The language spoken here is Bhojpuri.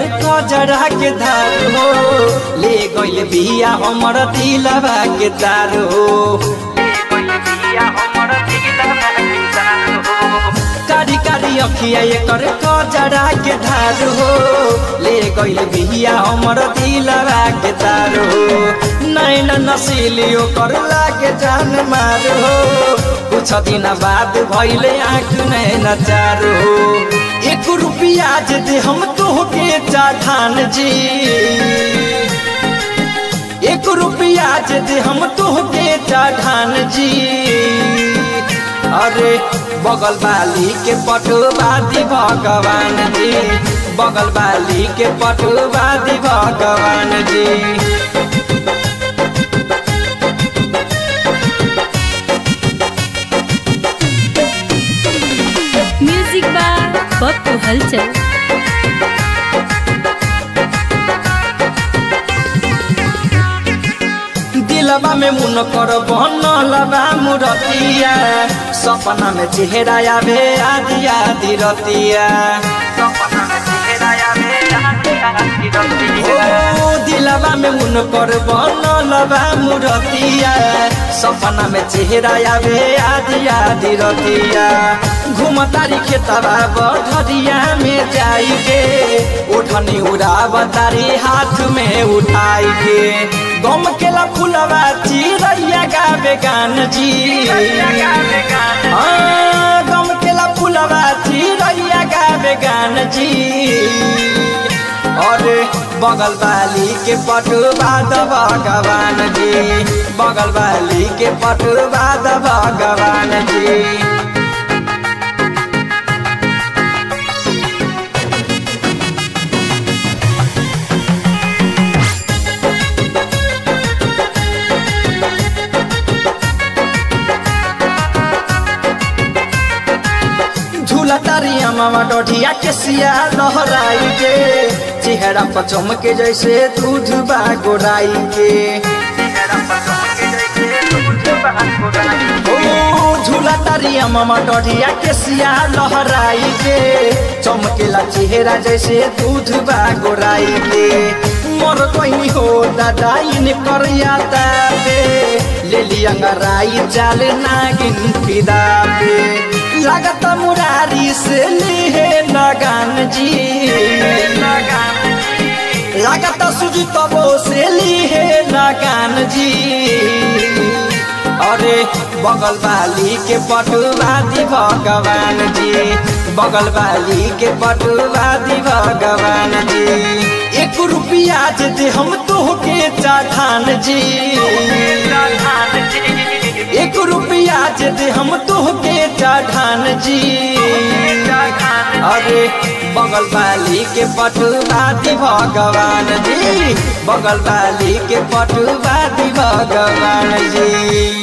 एकर कजरा के धार हो ले गइल बिया हमर दिलवा के तार हो कारी कारी अखिया एकर कजरा के धार हो ले गइल बिया हमर दिलवा के तार हो नैन नसीली ओकर लागे जान मार हो कुछ दिन बाद भइले आँख नैन चार हो एक रुपया जे दे हम तोहके चाठान जी एक रुपया जे दे हम तोहके चाठान जी अरे बगल बाली के पटुआ दी भगवान जी बगल बाली के पटुआ दी भगवान जी म्यूजिक बा पप्पू हलचल दिलबा में मुन कर बनलबा मुरतिया सपना में चेहरा आवे आदि आदि रतिया ओ दिलबा में मुन कर बनलबा मुरतिया सपना में चेहरा आवे आदि आदि रतिया घुमतारी खेतबा बढ़िया में जाई के उठनी उड़ावतारी हाथ में उठाई के गम केला फुलवा चिड़ैया गावे गान जी हाँ, गम केला फुलवा चिड़ैया गावे गान जी और बगल वाली के पटुआ द भगवान जी बगल वाली के पटुआ द भगवान जी झूला तारिया मामा डोढ़िया के सिया लहराई के चेहरा पर चमके जैसे दूध बा गोराई के ओ झूला तारिया मामा डोढ़िया के सिया लहराई के चमकेला चेहरा जैसे दूध बा गोराई के मोर कोई हो दादा इन करिया ताबे ले लिया गराई चाल नागिन फिदा पे लागत मुरारी से लिहे लगान जी लागत सुजी तबो से लिहे लगान जी अरे बगल वाली के पटुआ दी भगवान जी बगल वाली के पटुआ दी भगवान जी एक रुपया जे दे हम तोहके चाठान जी एक रुपया जे दे हम तोहके चाठान जी अरे बगल वाली के पटुआ दी भगवान जी बगल वाली के पटुआ दी भगवान जी